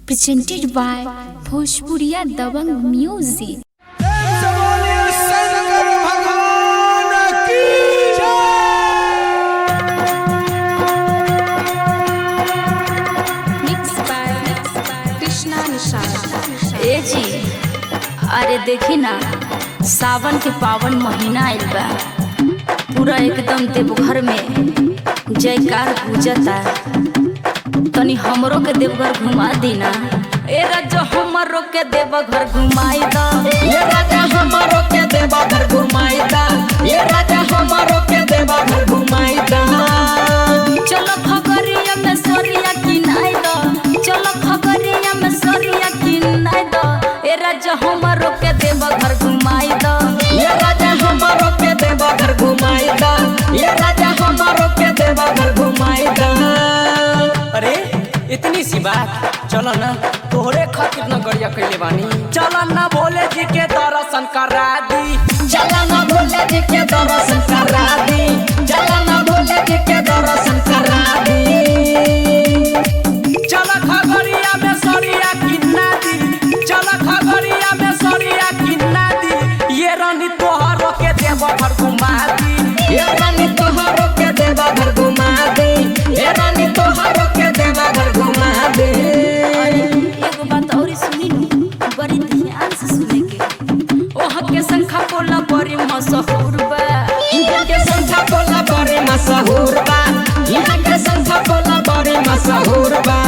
presented by Bhojpuriya Dabang Music. बोलिए शंकर भगवान की Mixed by Krishna Nishad. ए जी अरे देखी ना सावन के पावन महीना आइल बा पूरा एकदम देवघर में जयकार पूजता तनी हमरो के देवघर घुमा दी ना ए राजा हमरो के देवघर घुमाई द ये राजा हमारो के देवा घर घुमाईदा ये राजा हमारो के देवा घर घुमाईदा चलो खगरिया में सोरिया किनाई द चलो खगरिया में सोरिया किनाई द ए राजा हमरो के देवघर घुमाई द ये राजा हमारो के देवा घर घुमाईदा ये राजा हमारो के देवा घर घुमाईदा अरे इतनी सी बात चलो ना तोहरे खातिर न गड़िया कैले बानी चलो ना भोले जी के दर्शन करा दी चला ना भोले जी के दर्शन करा दी चला ना भोले जी के दर्शन करा दी चलो खगड़िया में सरिया किन्ना दी चलो खगड़िया में सरिया किन्ना दी ये रानी तोहरो के देवघर घुमा दी ये रानी तोहरो के देवा घर घुमा दे ये रानी तोहरो के देवा घर घुमा दे एगो बात और सुनी नु बड़ी ध्यान से सुने के ओह के संखा बोला बड़ी मशहूर बा यहाँ के संख्या बोला बड़े मशहूर बा यहाँ के संख्या बोला बड़े मशहूर बा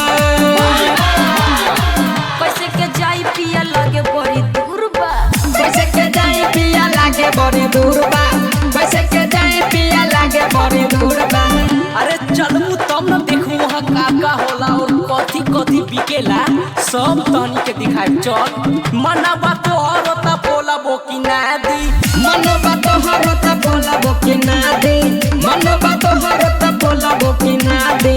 कैसे के जाई पिया लगे बड़ी दूर बा कैसे के जाए पिया लागे बड़ी दूर बा कैसे के जाए पिया लागे बड़ी दूर बा अरे चलू तब न देखू वहाँ का का होला और कथी कथी बिकेला सब तहनी के दिखाई चल मना बात और होता बोला बो की ना दी मनो बा तोहर त बोला बो कि ना दे मनो बा तोहर त बोला बो कि ना दे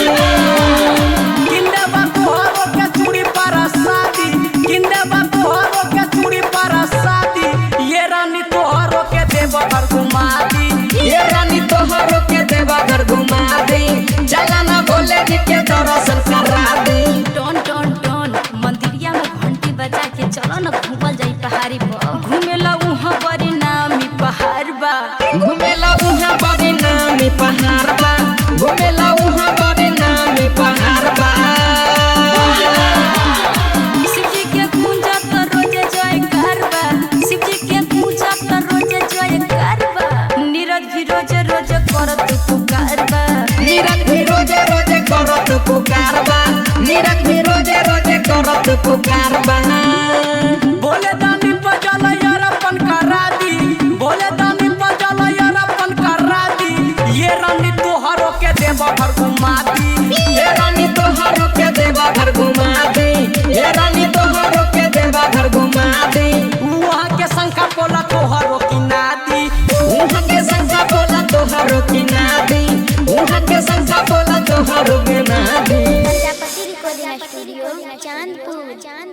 किन्ने बात और के चूड़ी पर शादी किन्ने बात और के चूड़ी पर शादी ये रानी तोहरो के देव घर घुमा दी ये रानी तोहर के देवा घर घुमा दे चला ना भोले जी के दर्शन करा दे टन टन टन मंदिरिया में घंटी बजा के चलो न घूमल जाई पहाड़ी पर घूमेला उहाँ बड़ी नामी पहाड़ बा घुमेला उहाँ बड़ी नामी पहाड़ बा घुमेला उहाँ बड़ी नामी पहाड़ बा शिवजी के पूजा त रोजे जयकार बा शिवजी के पूजा त रोजे जयकार बा नीरज भी रोजे रोजे करत पुकार बा नीरज भी रोजे रोजे करत पुकार बा नीरज भी रोजे रोजे करत पुकार बा बोले दानी पजल यार अपन करा दी बोले दानी पजल यार अपन करा दी ये रानी तोहरो के देव घर घुमा